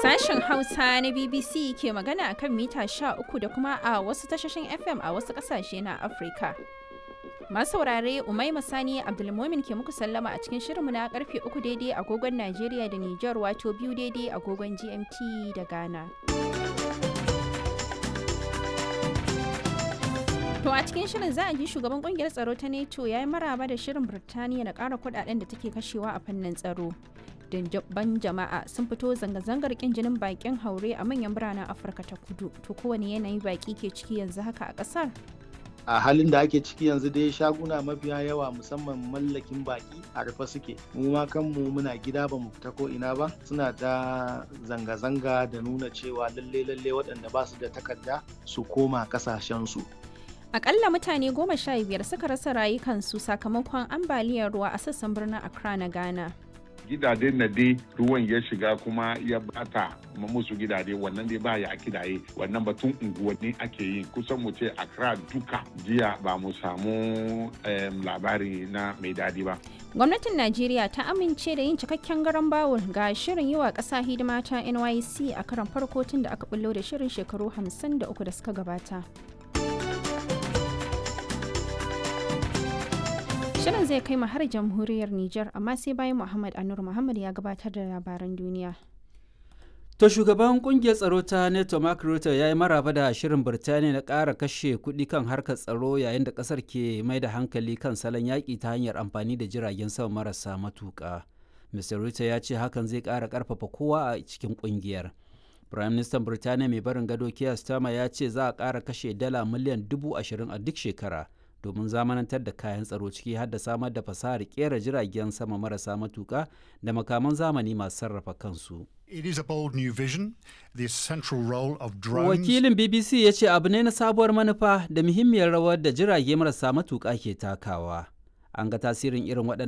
Sashen Hausa na BBC ke magana a kan mita 13 da kuma a wasu tashoshin FM a wasu ƙasashe na Afirka. Masu saurare Umaima Sani Abdulmumin ke muku sallama a cikin shirinmu na karfe 3 daidai agogon Najeriya da Nijar wato biyu daidai agogon GMT da Ghana. To a cikin shirin za a ji shugaban kungiyar tsaro ta NATO ya yi maraba da shirin Birtaniya na ƙara kudaden da take kashewa a fannin tsaro. Ban jama'a sun fito zanga-zangar kin jinin bakin haure a manyan biranen Afirka ta kudu. To kowane yanayi baki ke ciki yanzu haka a ƙasar? a halin da ake ciki yanzu dai shaguna mafiya yawa musamman mallakin baki a rufe suke mu ma kanmu muna gida ba mu fita ko ina ba suna ta zanga-zanga da nuna cewa lalle lalle waɗanda ba su da takarda su koma kasashensu Akalla mutane goma sha biyar suka rasa rayukansu sakamakon ambaliyar ruwa a sassan birnin Accra na Ghana. gidaje na dai ruwan ya shiga kuma ya bata musu gidaje wannan dai ba ya kidaye wannan batun unguwanni ake yi kusan mu ce Accra duka jiya ba mu samu labari na mai dadi ba. Gwamnatin Najeriya ta amince da yin cikakken garan bawul ga shirin yi wa ƙasa hidima ta NYC a karan farko tun da aka bullo da shirin shekaru 53 da suka gabata. Shirin zai kai mu har jamhuriyar Nijar amma sai bayan Muhammad Anur Muhammad ya gabatar da labaran duniya. To shugaban kungiyar tsaro ta NATO Mark Rutte ya yi maraba da shirin Birtaniya na ƙara kashe kuɗi kan harkar tsaro yayin da ƙasar ke mai da hankali kan salon yaƙi ta hanyar amfani da jiragen sama marasa matuƙa. Mr. Rutte ya ce hakan zai ƙara ƙarfafa kowa a cikin ƙungiyar. Prime Minister Birtaniya mai barin gado Keir Starmer ya ce za a ƙara kashe dala miliyan dubu ashirin a duk shekara. domin zamanantar da kayan tsaro ciki har da samar da fasahar kera jiragen sama marasa matuka da makaman zamani masu sarrafa kansu. It is a bold new vision, the central role of drones. Wakilin BBC ya ce abu ne na sabuwar manufa da muhimmiyar rawar da jirage marasa matuka ke takawa. An ga tasirin irin waɗannan